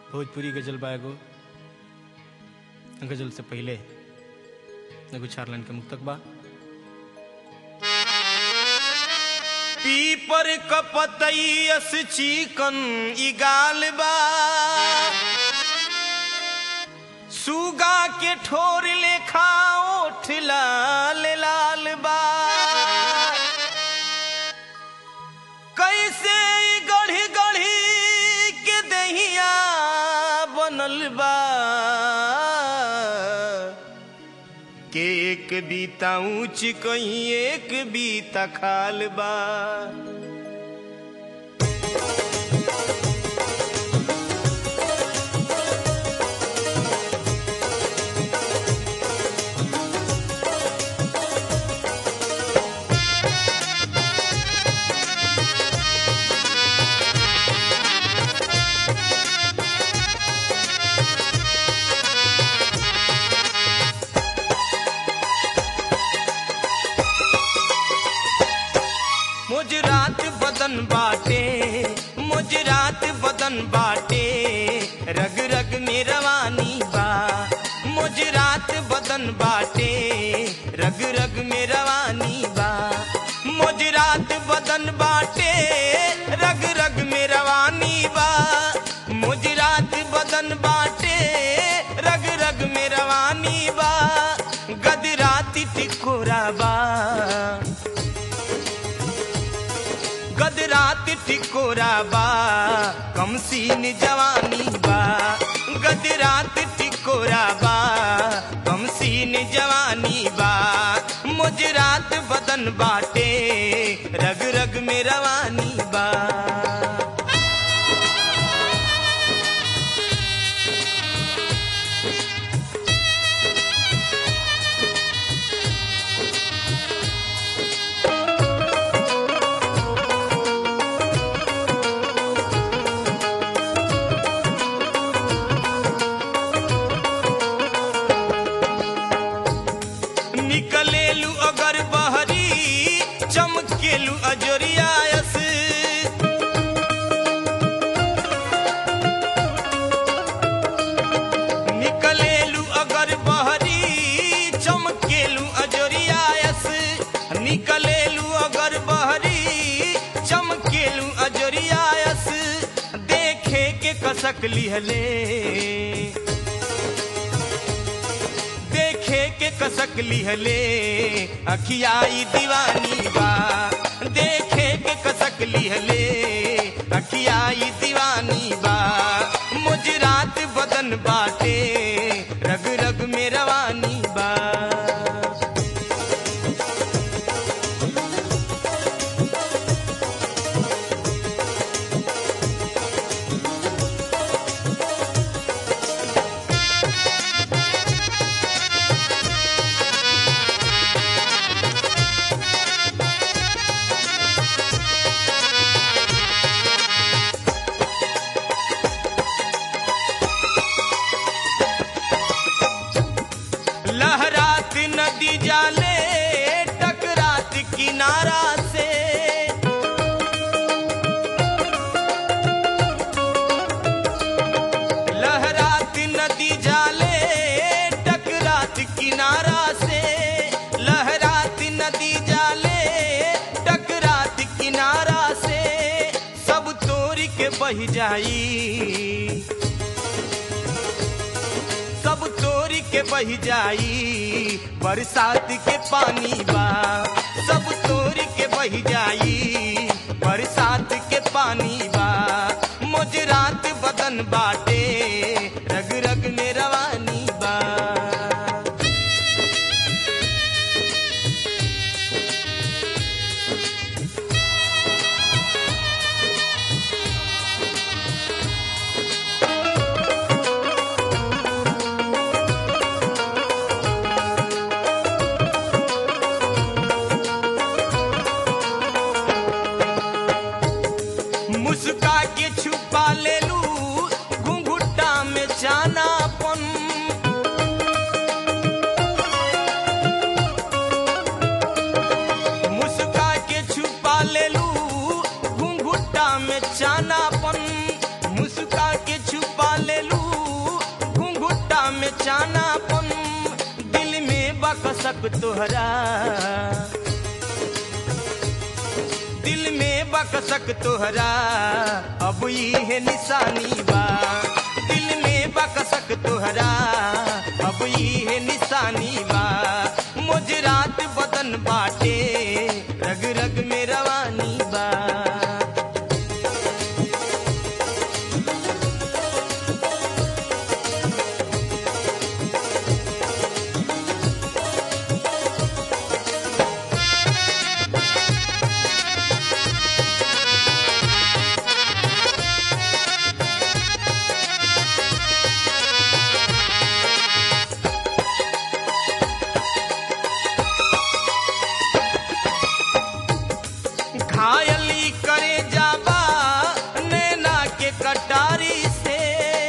भोजपुरी गजल बा एगो गजल से पहले एगो चार लाइन के मुक्तक बा पीपर कपतैयस चिकन ई गाल बा सुगा के ठोर लेखा ओठ लाल लाल बा कैसे ई गढ़ी गढ़ी के दहिया बनल बा के एक बीता ऊंच कहीं एक बीता खाल बा मुजरात बदन बाटे मुजरात बदन बाटे रग रग में रवानी बा मुजरात बदन बाटे रग रग में रवानी बा मुजरात बदन बाटे रग रग में रवानी बा मुजरात बदन बाटे रग रग में रवानी बा गदराती टिकोरा बा गदरात टिकोरा बा कम सीन जवानी बा गदरात टिकोरा बा कम सीन जवानी बा मुजरात बदन बाटे रग रग में रवानी बा निकलेलू अगर बहरी चमकेलू अजोरियायस निकलेलू अगर बहरी चमकेलू अजोरियायस निकलेलू अगर बहरी चमकेलू अजोरियायस देखे के कसक लिहले देखे के कसक लिहले अखियाई दीवानी बा देखे के कसक लिहले अखियाई दीवानी बा मुजरात बदन बाटे रग रग में रवानी बा लहरात नदी जाले टकरात किनारा से लहरात नदी जाले टकरात किनारा से लहरात नदी जाले टकरात किनारा से सब तोड़ के बह जाई सब तोरी के बह जाई बरसात के पानी बा सब तोरी के बह जाई बरसात के पानी बा मुजरात बदन बाटे रग रग में रवानी बा मुस्का के छुपा ले लू घुंघुटा में जानापन मुस्का के छुपा ले लू घुंघुटा में जानापन मुस्का के छुपा ले निशानापन दिल में बकसक तोहरा दिल में बकसक तोहरा अब ई है निशानी बा दिल में बकसक तोहरा अब ई है निशानी बा मुजरात बदन बाटे रग रग में रवानी बा घायली करे जाबा नैना के कटारी से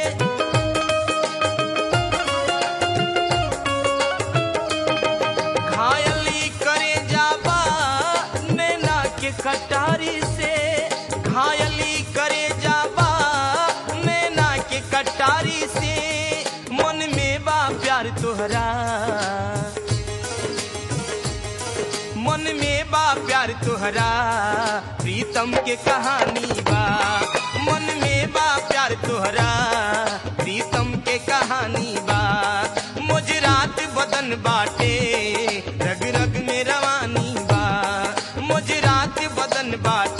घायली करे जाबा नैना के कटारी से घायली करे जाबा नैना के कटारी से मन में बा प्यार तोहरा मन में बा प्यार तोहरा प्रीतम के कहानी बा मन में बा प्यार तोहरा प्रीतम के कहानी बा मुजरात बदन बाटे रग रग में रवानी बा मुजरात बदन बाटे